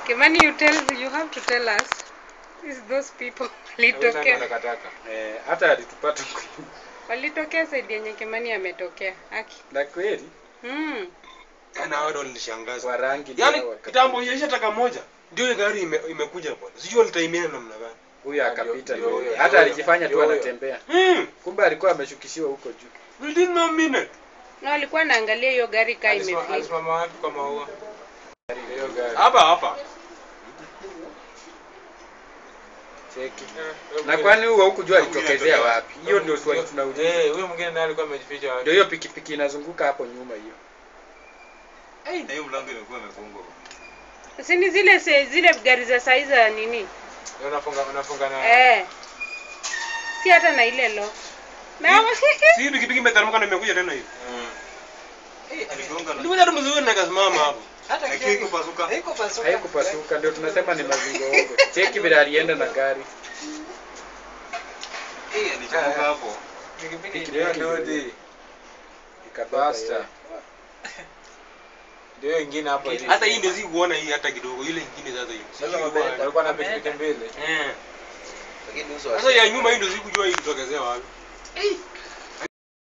Kimani, you tell you have to tell us. Is those people walitokea Takataka. Eh, hata alitupata walitokea saidi yenye Kimani ametokea. Aki. na kweli Mm. Yaani hao ndio walinishangaza. kwa rangi Yaani pia waka- kitambo ilisha taka moja. Ndio ile gari ime, imekuja bwana. Sijui walitaimia namna gani. huyu akapita Ndio, ndio ndio, hata ndio, alijifanya tu ndio, anatembea Hmm. kumbe alikuwa ameshukishiwa huko juu Within no minute. Na walikuwa anaangalia hiyo gari kaa Alisima- imefika. Alisimama wapi kwa maua? Hiyo gari. Hapa hapa. cheki Eh, huyo na mwingine- kwani huo hukujua alitokezea wapi hiyo ndio swali huyo- tunauliza Eh, huyo mwingine naye alikuwa amejificha wapi? ndio hiyo pikipiki inazunguka hapo nyuma hiyo Na hiyo mlango imekuwa imefungwa. Si ni zile se, zile gari za saizi za nini? Ndio unafunga unafunga na Eh. Si hata na ile lo. Na Si pikipiki imeteremka na imekuja tena hivi. Eh, aligonga na Nilikuja tu mzuri na kasimama hapo. Lakini iko pasuka. haikupasuka ndio tunasema ni mazingoongo cheki vile alienda na gari Eh, alichomoka hapo. pikipiki Pikipiki ndio ndio. ndio ikabeba Basta. yeye. ndio ingine hapo hivi. Hata hii ndio si kuona hii hata kidogo. Ile nyingine sasa hiyo. Sasa wame- walikuwa na pikipiki mbili. Eh. Lakini uso Sasa ya nyuma hii ndio sikujua hii kutokezea wapi.